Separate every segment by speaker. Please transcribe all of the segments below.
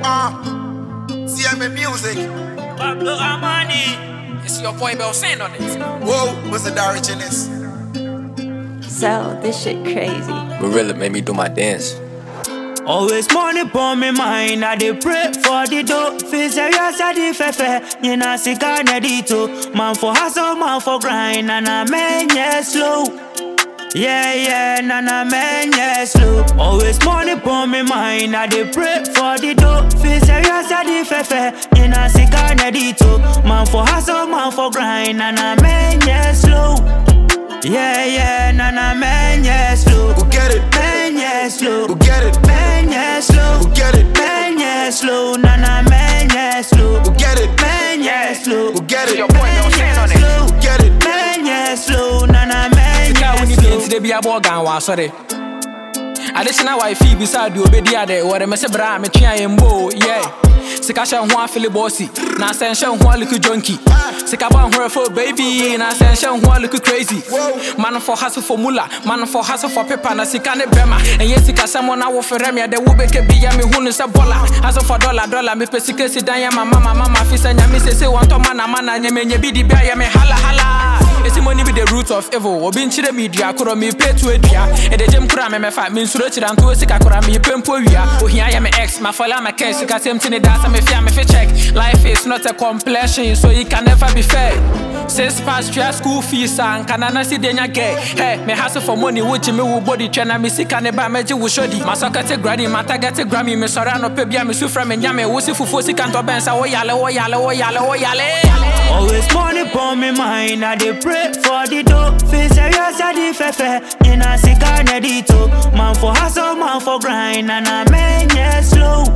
Speaker 1: Uh, CMA Music.
Speaker 2: Pablo Amani. It's your boy Bell saying on it.
Speaker 1: Whoa, what's the Darich in this?
Speaker 3: So this shit crazy.
Speaker 4: Marilla made me do my dance.
Speaker 5: Always money upon me mind, I dey pray for the dough. Feel serious, I dey fefe. You know, sick and dito. Man for hustle, man for grind, and I man, yeah, slow. Yeah, yeah, na na man, yeah, slow. Always money upon me mind, I dey pray for the dough. Feel serious, I dey fefe. You know, sick and dito. Man for hustle, man for grind, and I man, yeah, slow. Yeah, yeah, na na man, yeah, slow.
Speaker 1: Go get it,
Speaker 5: Man, yeah, slow.
Speaker 1: go get it,
Speaker 5: Man, yeah, slow.
Speaker 1: go get it,
Speaker 5: Man, yeah, slow. Na na man, yeah, slow.
Speaker 1: go get it,
Speaker 5: Man, yeah, slow.
Speaker 1: go get
Speaker 2: It's
Speaker 1: it,
Speaker 2: your boy Bell saying on it.
Speaker 5: Slow.
Speaker 1: get it.
Speaker 5: Man, yeah, slow. Na na man,
Speaker 6: Sika
Speaker 5: yeah,
Speaker 6: woni bi
Speaker 5: slow.
Speaker 6: nti de bi abɔ gan wɔ asɔre adekyena wifi bisa deɛ obɛdi ade wɔde me se bra a metwea yɛ mbo yɛ sika hyɛ ho afele bɔsi na sɛ nhyɛ ho aliku jonki sika bɔ ahorɛ fo baby na sɛ nhyɛ ho aliku crazy man for hustle for mula man for hustle for paper na sika ne bɛma ɛnyɛ sika sɛm na wofrɛ me ɛdɛ wobɛkɛ bi ya mehu no sɛ bɔla hustle for dollar dollar mepɛ sika si dan yɛ mama mama ma fi sɛ nyame sese wɔntɔ mana mana nyɛmɛnyɛ bi de bi ayɛ me hala hala Esi money be the root of evil. Obi nkyerɛ me dua korɔ me pay to adua. Ɛde gyem kora me mɛfa me nsuro kyerɛ nto sika kora me pɛ mpo wia. Ohia yɛ me ex, ma fɔla ma cash sika sɛm ti ne da sɛ me fia me fi check. Life is not a complexion so it can never be fair. Six past tria school fees and kana na si denya get. Hey, me hustle for money wo me wo body twɛ na me sika ne ba mɛgye wo shodi. Ma sɔkɛ te gradi, ma target te grammy, me sɔre anɔpɛ bia me su frɛ me nyame wo si fufuo sika ntɔ bɛn sa wo yale wo yale wo yale wo yale.
Speaker 5: Always money upon me mind, I dey pray for the dough. Feel serious, I dey fefe. You know, sick and dito. Man for hustle, man for grind, and I man, yeah, slow.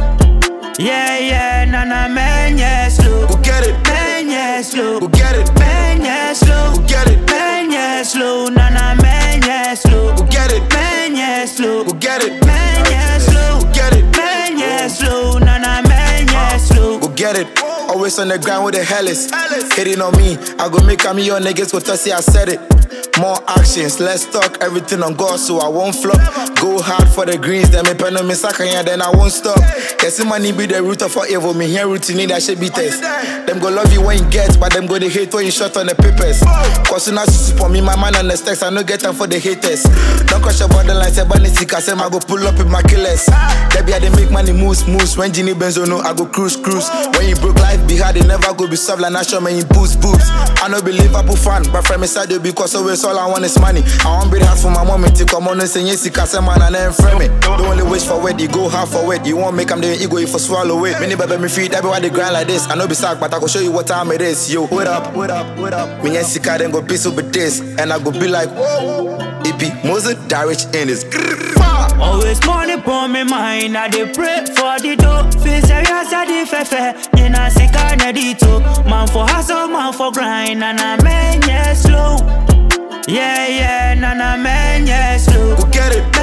Speaker 5: Yeah, yeah, na na man, yeah, slow.
Speaker 1: Go get it,
Speaker 5: Man, yeah, slow.
Speaker 1: go get it,
Speaker 5: Man, yeah, slow.
Speaker 1: go get it,
Speaker 5: Man, yeah, slow. Na na man, yeah, slow.
Speaker 1: go get it,
Speaker 5: Man, yeah, slow.
Speaker 1: go get it,
Speaker 5: Man, yeah, slow.
Speaker 1: get it,
Speaker 5: Man, yeah, slow. Na na man, yeah, slow.
Speaker 1: go get it. Always on the ground with the hellis. Hitting on me, I go make a me your niggas go see I said it. More actions, let's talk everything on God so I won't flop. Go hard for the greens, then me pen on me sakanya, then I won't stop. Yes, money be the root of all evil. Me here routine that should be test. Them go love you when you get, but them go they hate when you shot on the papers. Cause you not for me, my man on the stacks, I no get time for the haters. Don't crush your borderline, say bunny sick, I say I go pull up with my killers. They be how they make money moves, moves. When Ginny Benzo no, I go cruise, cruise. When you broke life be hard, they never go be soft like natural man, you boost, boobs. I know be Liverpool fan, but from inside you because always all I want is money. I want be hard for my mom to come on and say yes, I say man and then frame it. Don't only wish for it, you go half for it. You won't make them the ego if you swallow it. Many baby me feed, that be why they grind like this. I know be sack, but I go show you what time it is. Yo, what up, what up, what up? Me and Sika then go piece up with this, and I go be like, whoa. It be Moses Darich in his.
Speaker 5: Always money upon me mind, I dey pray for the dough. Feel serious, I dey fefe. You know, sick and dito. Man for hustle, man for grind, and I man, yeah, slow. Yeah, yeah, na na man, yeah, slow.
Speaker 1: Go get it,